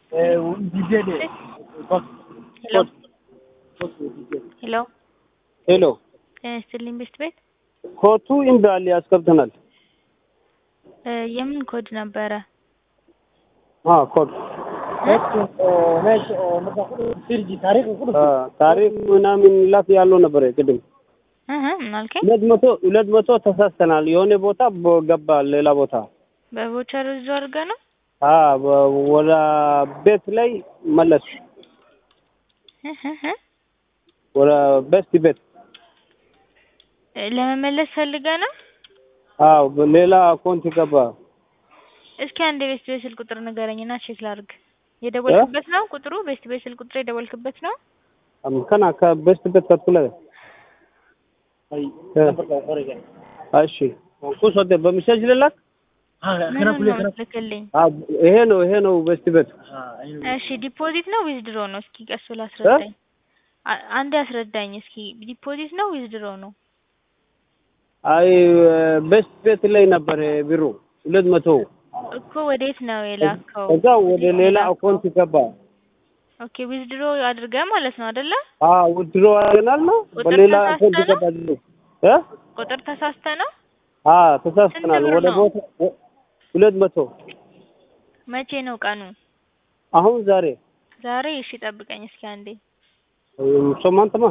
ሄሎ ሄሎ ሄሎ ጤና ይስጥልኝ ቤስት ቤት ኮቱ ኢምባል ያስገብተናል። እ የምን ኮድ ነበረ? አ ኮድ አ ታሪክ ምናምን ላክ ያለው ነበር ቅድም እህ ምን አልከኝ? ሁለት መቶ ሁለት መቶ ተሳስተናል። የሆነ ቦታ ቦ- ገባ ሌላ ቦታ በቮቸር ይዞ አድርገ ነው አ በ- ወደ ቤት ላይ መለስ እህ እህ እህ። ወደ ቤስት ቤት እ ለመመለስ ፈልገ ነው። አዎ ሌላ አካውንት ገባ። እስኪ አንድ የቤስት ቤት ስልክ ቁጥር ንገረኝና ቼክ ላድርግ። የደወልክበት ነው ቁጥሩ? ቤስት ቤት ስልክ ቁጥር የደወልክበት ነው? ከና ከቤስት ቤት ከትኩለ እሺ ኩስ ወደ በሚሴጅ ልላክ ምን ነው ልክልኝ። አ ይሄ ነው ይሄ ነው ቤስት ቤት እሺ ዲፖዚት ነው ዊዝድሮ ነው? እስኪ ቀስ ብለህ አስረዳኝ። አ- አንዴ አስረዳኝ እስኪ ዲፖዚት ነው ዊዝድሮ ነው? አይ ቤስት ቤት ላይ ነበር ቢሮ ሁለት መቶ እኮ ወዴት ነው የላከው? ከዛ ወደ ሌላ አካውንት ገባ። ኦኬ ዊዝድሮ አድርገህ ማለት ነው አይደለ? አ ውድሮ አድርገናል ነው ቁጥር በሌላ አካውንት ተሳስተህ ገባ። እ ቁጥር ተሳስተ ነው? አ ተሳስተናል። ስንት ብር ወደ ነው? ቦታ ሁለት መቶ መቼ ነው ቀኑ? አሁን ዛሬ ዛሬ። እሺ ጠብቀኝ እስኪ አንዴ። ሶማንተማ